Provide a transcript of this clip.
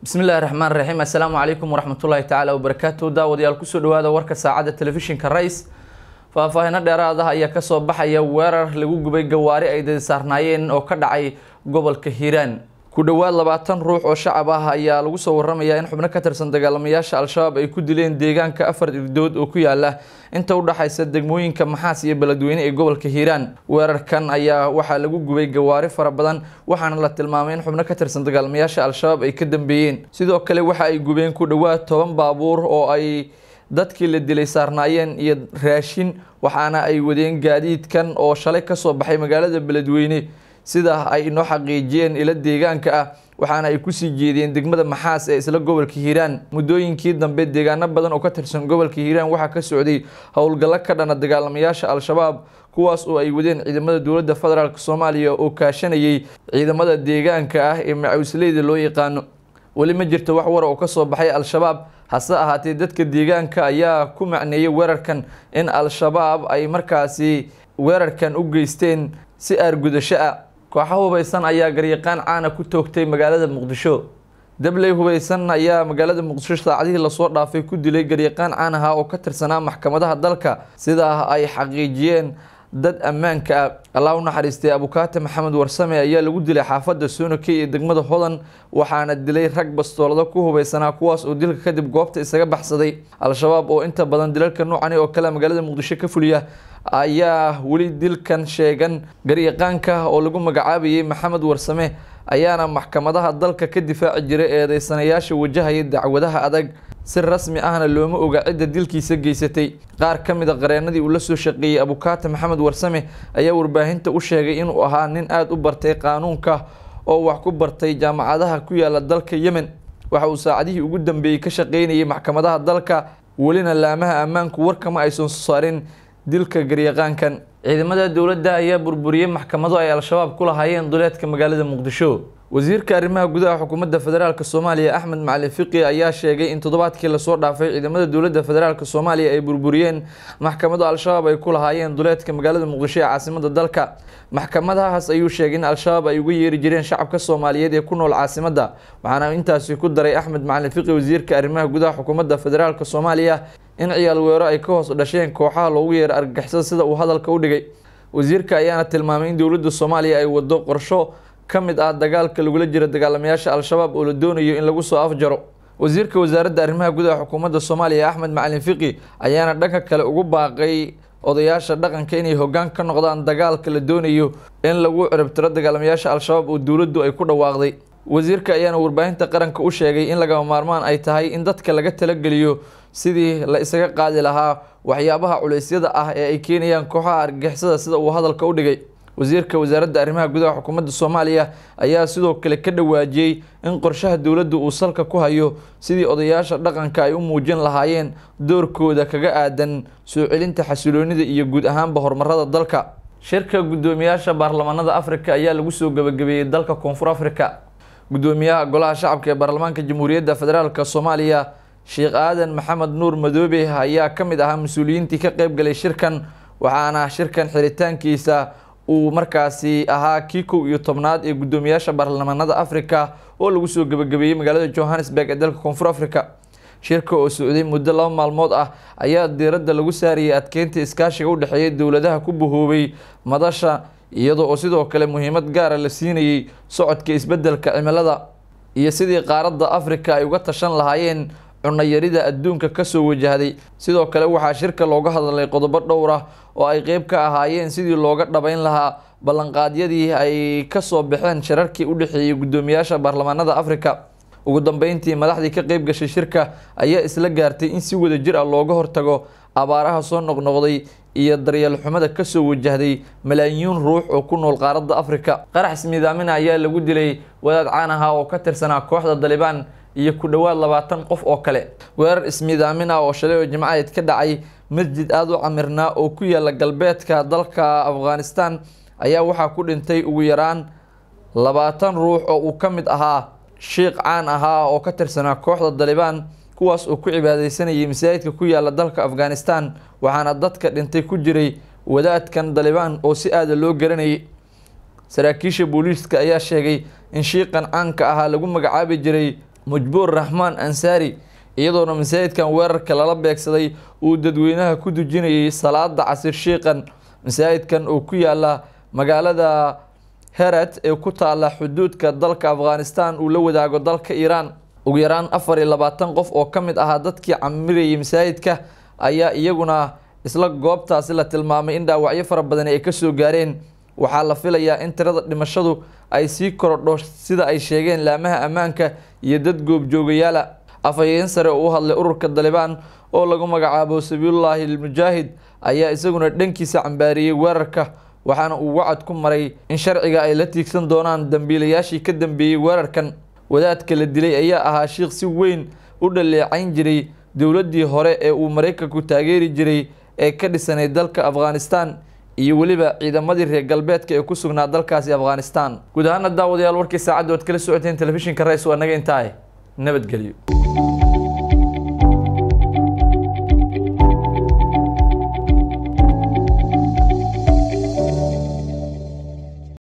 bismillahi raxmaan raxiim assalaamu calaykum waraxmatullaahi tacaala wabarakaatu daawadayaal kusoo dhawaada warka saacadda telefishinka rais faahfaahino dheeraad ah ayaa kasoo baxaya weerar lagu gubay gawaari ay dadi saarnaayeen oo ka dhacay gobolka hiiraan ku dhowaad labaatan ruux oo shacab ah ayaa lagu soo waramayaa in xubno ka tirsan dagaalamayaasha al-shabaab ay ku dileen deegaanka afar irdood oo ku yaala inta u dhaxaysa degmooyinka maxaas iyo beledweyne ee gobolka hiiraan weerarkan ayaa waxaa lagu gubay gawaari fara badan waxaana la tilmaamay in xubno ka tirsan dagaalamayaasha al-shabaab ay ka dambeeyeen sidoo kale waxa ay gubeen ku dhowaad toban baabuur oo ay dadkii la dilay saarnaayeen iyo raashin waxaana ay wadeen gaadiidkan oo shalay kasoo baxay magaalada beledweyne sida ay inoo xaqiijiyeen ilo deegaanka ah waxaana ay kusii jeediyeen degmada maxaas ee isla gobolka hiiraan muddooyinkii dambe deegaano badan oo ka tirsan gobolka hiiraan waxaa ka socday howlgallo ka dhana dagaalamayaasha al-shabaab kuwaas oo ay wadeen ciidamada dowladda federaalk soomaaliya oo kaashanayay ciidamada deegaanka ah ee macawisleyda loo yaqaano weli ma jirto wax wara oo kasoo baxay al-shabaab hase ahaatee dadka deegaanka ayaa ku macneeyay weerarkan in al-shabaab ay markaasi weerarkan u geysteen si aargudasho ah kooxa hubaysan ayaa garyaqaan caana ku toogtay magaalada muqdisho dabley hubaysan ayaa magaalada muqdisho saacadihii lasoo dhaafay ku dilay garyaqaan caan aha oo ka tirsanaa maxkamadaha dalka sidaa ay xaqiijiyeen dad ammaanka ah allah u naxariistay abukaate maxamed warsame ayaa lagu dilay xaafadda soonakey ee degmada hodan waxaana dilay rag bastoolado ku hubaysanaa kuwaas oo dilka kadib goobta isaga baxsaday al-shabaab oo inta badan dilalka noocani oo kale magaalada muqdisho ka fuliya ayaa weli dilkan sheegan garyaqaanka oo lagu magacaabayay maxamed warsame ayaana maxkamadaha dalka ka difaaci jiray eedeysanayaasha wajahaya dacwadaha adag si rasmi ahna looma oga cidda dilkiisa geysatay qaar ka mid a qareenadii uu la soo shaqeeyey abukaate maxamed warsame ayaa warbaahinta u sheegay inuu ahaa nin aada u bartay qaanuunka oo wax ku bartay jaamacadaha ku yaala dalka yemen waxa uu saacadihii ugu dambeeyey ka shaqeynayay maxkamadaha dalka welina laamaha ammaanku warkama aysan soo saarin dilka garyaqaankan ciidamada dowladda ayaa burburiyey maxkamado ay al-shabaab ku lahaayeen duleedka magaalada muqdisho wasiirka arrimaha gudaha xukuumadda federaalk soomaaliya axmed macalin fiqi ayaa sheegay in toddobaadkii lasoo dhaafay ciidamada dowladda federaalk soomaaliya ay burburiyeen maxkamado al-shabaab ay ku lahaayeen duleedka magaalada muqdisho ee caasimada dalka maxkamadahaas ayuu sheegay in al-shabaab ay uga yeeri jireen shacabka soomaaliyeed ee ku nool caasimadda waxaana intaasi ku daray axmed macalin fiqi wasiirka arrimaha gudaha xukuumadda federaalk soomaaliya in ciyaal weero ay ka hoos dhasheen kooxaha loogu yeero argagixisada sida uu hadalka u dhigay wasiirka ayaana tilmaamay in dowladda soomaaliya ay wado qorsho ka mid ah dagaalka lagula jiro dagaalamayaasha al-shabaab oo la doonayo in lagu soo afjaro wasiirka wasaaradda arrimaha gudaha xukuumadda soomaaliya axmed macalin fiqi ayaana dhanka kale ugu baaqay odayaasha dhaqanka inay hoggaan ka noqdaan dagaalka la doonayo in lagu ciribtiro dagaalamayaasha al-shabaab oo dowladdu ay ku dhawaaqday wasiirka ayaana warbaahinta qaranka u sheegay in lagama maarmaan ay tahay in dadka laga talageliyo sidii la isaga qaadi lahaa waxyaabaha culeysyada ah ee ay keenayaan kooxaha argagixisada sida uu hadalka u dhigay wasiirka wasaaradda arrimaha gudaha xukuumadda soomaaliya ayaa sidoo kale ka dhawaajiyey in qorshaha dowladda uu salka ku hayo sidii odayaasha dhaqanka ay u muujin lahaayeen doorkooda kaga aadan soo celinta xasiloonida iyo guud ahaanba horumarada dalka shirka guddoomiyaasha baarlamaanada afrika ayaa lagu soo gabagabeeyey dalka koonfur afrika guddoomiyaha golaha shacabka ee baarlamaanka jamhuuriyadda federaalk soomaaliya sheekh aadan maxamed nuur madoobe ayaa ka mid ahaa mas-uuliyiintii ka qeyb galay shirkan waxaana shirkan xiritaankiisa uu markaasi ahaa kii kow iyo tobnaad ee guddoomiyaasha baarlamaanada africa oo lagu soo gabagabeeyey magaalada johannesburg ee dalka koonfur africa shirka oo socday muddo laba maalmood ah ayaa diiradda lagu saarayay adkeynta iskaashiga u dhexeeya dowladaha ku bahoobay madasha iyadoo oo sidoo kale muhiimad gaara la siinayay socodka isbeddelka cimilada iyo sidii qaaradda africa ay uga tashan lahaayeen cunayarida adduunka kasoo wajahday sidoo kale waxaa shirka looga hadlay qodobo dhowr ah oo ay qeyb ka ahaayeen sidii looga dhabeyn lahaa ballanqaadyadii ay kasoo baxeen shirarkii u dhexeeyey guddoomiyaasha baarlamaanada africa ugu dambeyntii madaxdii ka qeyb gashay shirka ayaa isla gaartay in si wada jir ah looga hortago abaaraha soo noqnoqday iyo daryeel xumada kasoo wajahday malaayiin ruux oo ku nool qaaradda africa qarax ismiidaamina ayaa lagu dilay wadaad caan aha oo ka tirsanaa kooxda dalibaan iyo ku dhowaad labaatan qof oo kale weerar ismiidaamin ah oo shalay oo jimcadeed ka dhacay masjid aada u camirnaa oo ku yaala galbeedka dalka afghanistan ayaa waxaa ku dhintay ugu yaraan labaatan ruux oo uu ka mid ahaa shiikh caan ahaa oo ka tirsanaa kooxda dalibaan kuwaas oo ku cibaadeysanayay masaajidka ku yaala dalka afghanistan waxaana dadka dhintay ku jiray wadaadkan dalibaan oo si aada loo garanayay saraakiisha booliiska ayaa sheegay in shiiqan caanka ahaa lagu magacaabi jiray mujbuur raxmaan ansaari iyadoona masaajidkan weerarka lala beegsaday uu dadweynaha ku dujinayay salaada casir shiiqan masaajidkan oo ku yaala magaalada herat ee ku taala xuduudka dalka afghanistan uu la wadaago dalka iiraan ugu yaraan afar iyo labaatan qof oo ka mid ahaa dadkii camirayay masaajidka ayaa iyaguna isla goobtaasi la tilmaamay in dhaawacyo fara badani ay kasoo gaareen waxaa la filayaa in tirada dhimashadu ay sii korodho sida ay sheegeen laamaha ammaanka iyo dad goobjoogayaala afhayeen sare oo u hadlay ururka dalibaan oo lagu magacaabo sabiilullaahi almujaahid ayaa isaguna dhankiisa cambaariyey weerarka waxaana uu wacad ku maray in sharciga ay la tiigsan doonaan dambiilayaashii ka dambeeyey weerarkan wadaadka la dilay ayaa ahaa shiikh si weyn u dhaleecayn jiray dowladdii hore ee uu maraykanku taageeri jiray ee ka dhisanay dalka afghanistan iyo weliba ciidamadii reer galbeedka ee ku sugnaa dalkaasi afghanistan guud ahaana daawadayaal warkii saacadda oad kala socoteen telefishinka rais waa naga intaay nabadgelyo